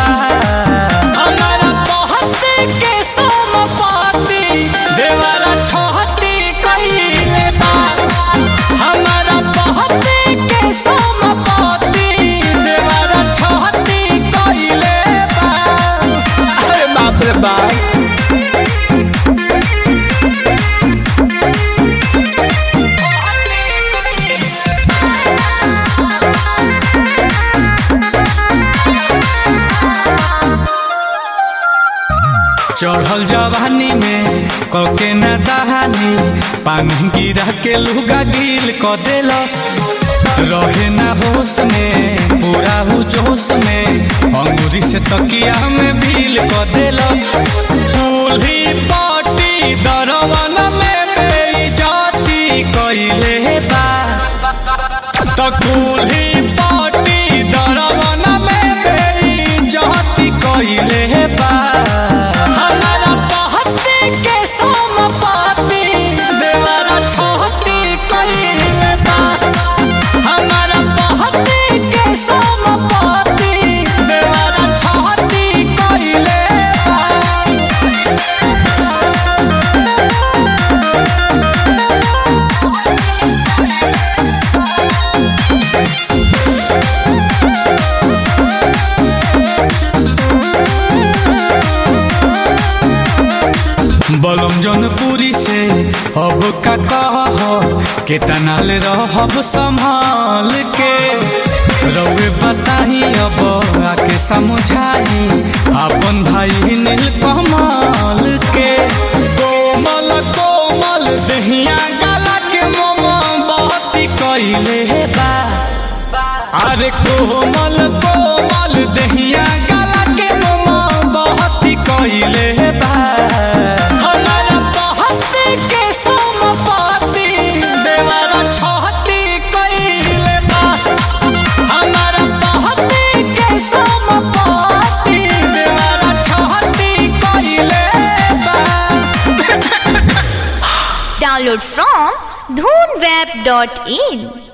बा हमारा पहते के समपाती देवरा छोहती कइले बा हमारा पहते के समपाती देवरा छोहती कइले बा अरे बाप रे बाप चढ़ल जवानी में कके न दहानी पानी गिरा के लुगा गिल क देलस रहे ना होश में पूरा हु जोश में अंगूरी से तकिया में भील क देलस दूल्ही पाटी दरवन में बेइज्जती कइले बा त कुल्ही पाटी दरवन में बेइज्जती कइले बा हमारा पहती के समपाती देवरा छोहती कइले बा हमारा पहती के समपाती देवरा छोहती कइले बा बलम जनपुरी से अब का कह केतना ले रहब संभाल के रउए बताही अब आके समझाई अपन भाई नील कमाल के कोमल कोमल दहिया गला के मोमो बहती कइले बा अरे कोमल कोमल दहिया गला के मोमो बहती कइले बा हमारा बहती के समपाती देवरा छोहती कइले बा हमारा बहती के समपाती देवरा छोहती कइले बा Download from dhoonweb.in